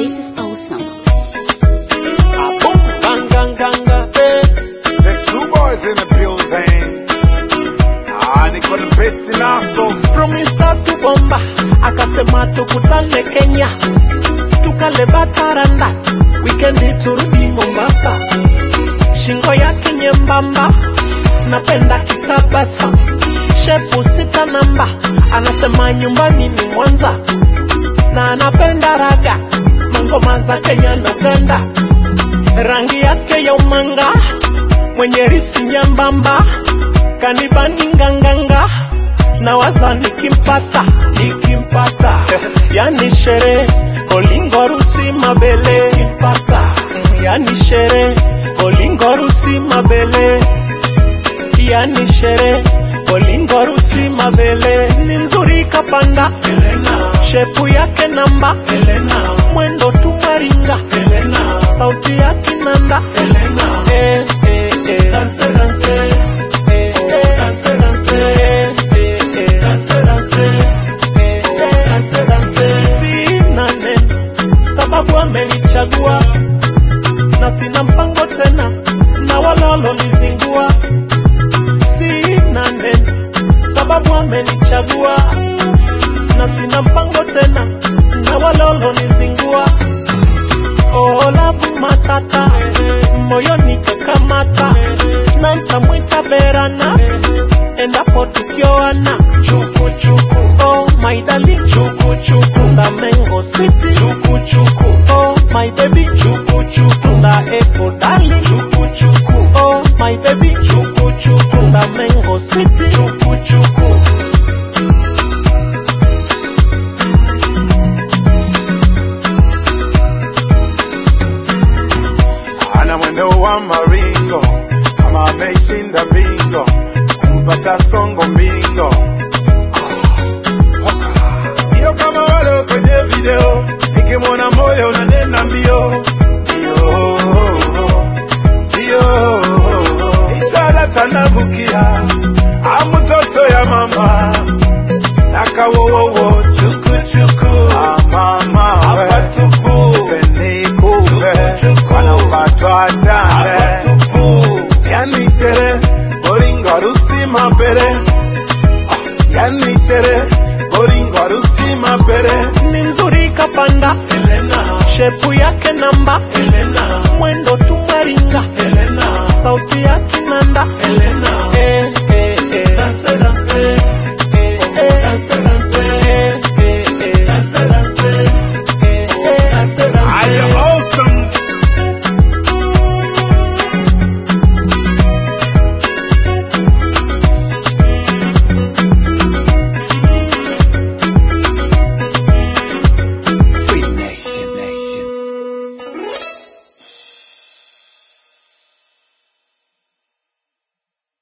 This is awesome. Ah, boom, bang, gang, gang, eh. The true boys in the building. Ah, niko the best in aso. Promista tu bomba akasema tukutane Kenya tukale bataranda wikendi turudi Mombasa. Shingo yake nyembamba napenda kitabasa, shepu sita namba, anasema nyumbani ni Mwanza na anapenda raga, mangoma za Kenya napenda, rangi yake ya umanga, mwenye ripsi nyembamba, kanibani nganganga na waza nikimpata nikimpata yani shere olingo rusi mabele kimpata yani shere olingo rusi mabele yani shere olingo rusi mabele ni mzuri kapanda Helena. shepu yake namba Helena. mwendo tumaringa Helena. sauti ya kinanda Helena. Eh, eh, eh. Dance, dance. Eh, eh. Dance, dance. Eh, eh, eh. Dance, dance. Eh, eh. Dance, dance. Sina neno sababu amenichagua na sina mpango tena na wala walolizingua sina neno sababu amenichagua na sina mpango tena na wala walolizingua olavu matata moyoni kakamata na ntamwita berana endapo tukioana chukuchuku oh my darling chukuchuku nda mengo city chukuchuku oh my baby chukuchuku nda epo darling chukuchuku oh my baby chukuchuku nda mengo city chukuchuku Ana mwendo wa maringo kama ameshinda bingo, kumpata songo mbingo. Ah, Sio kama wale kwenye video, nikimwona moyo unanena mbio mbio mbio, ishara tanabukia amutoto ya mama nakawowowo chukuchuku ah, mama apatupu penikupe wanapatwa chane yani sere boringo rusi mapere Ah, yani sere boringo rusi mapere ni mzuri kapanda Helena shepu yake namba